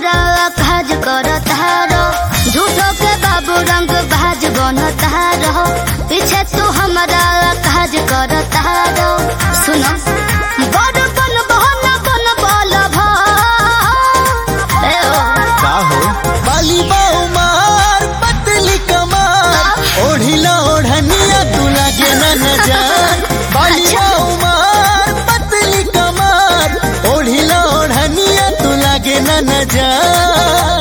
हमारा काज करत हारो झूठो के बाबू रंग भाज बनत हारो पीछे तू हमारा काज करत हारो सुनो बड़ बन बहन बन बल भा ए ओ का हो बाली बाऊ मार पतली कमार ओढ़िला ओढ़निया तू लागे न नजर बाली अच्छा। बाऊ मार पतली कमार ओढ़िला ओढ़निया तू लागे न नजर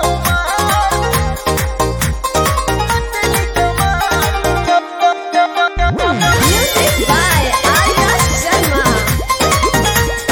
Music by Arya Sharma.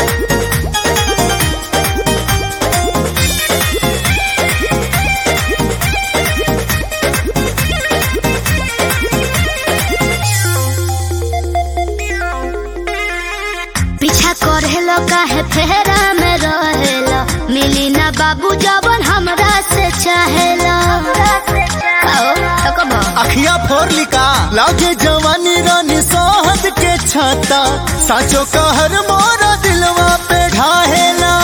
पीछा करेलो काहे फेरा में रहेलो मिली ना बाबू जवन हमरा से चाहेलो आओ थकबो अखिया फोर लिका लागे जवानी रानी सोहद के छाता साचो कहर मोरा दिलवा पे ढाहेला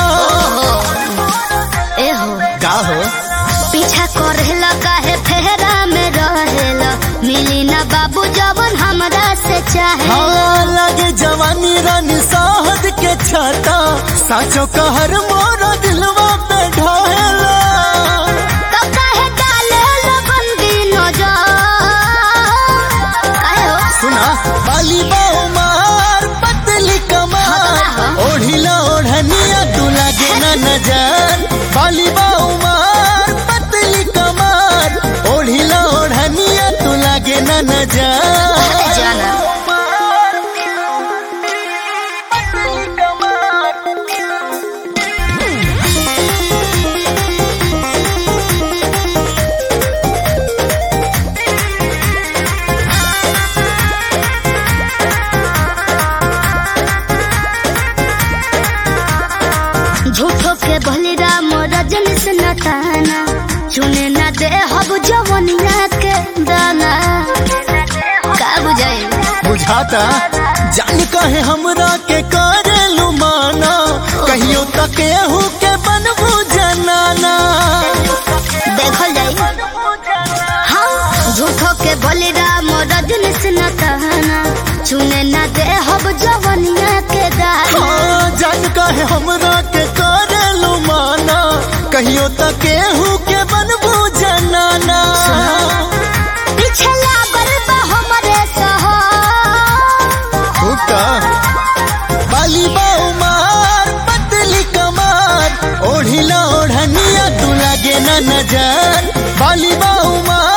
ए हो का हो पीछा करेलो काहे फेरा में रहेलो मिली ना बाबू जवन हमरा से चाहेलो हाँ लागे जवानी रानी सोहद के छाता साचो कहर मोरा दिलवा पे ढाहेला तो काहे डालेलो बंदी नजर काहे हो सुना बाली बाऊ मार पतली कमार ओढ़िला ओढ़निया तू लागे न नजर बाली बाऊ मार पतली कमार ओढ़िला ओढ़निया तू लागे न नजर जाना झूठो के बलिरा मोरा जनिस नताना चुने ना दे हब जवनिया के दाना का बुझाई बुझाता जान कहे हमरा के करे लुमाना कहियो तक एहू के बनबू जनाना देखल जाई हाँ झूठो के बलिरा मोरा जनिस नताना चुने ना दे हब जवनिया के दाना हाँ, जान कहे हमरा के करे लुमाना कहियो तक एहू के बनबू जनाना पीछे लागल बा हमरे सहा हुक्का बाली बाऊ मार पतली कमार ओढ़िला ओढ़निया तू लागे न नजर बाली बाऊ मार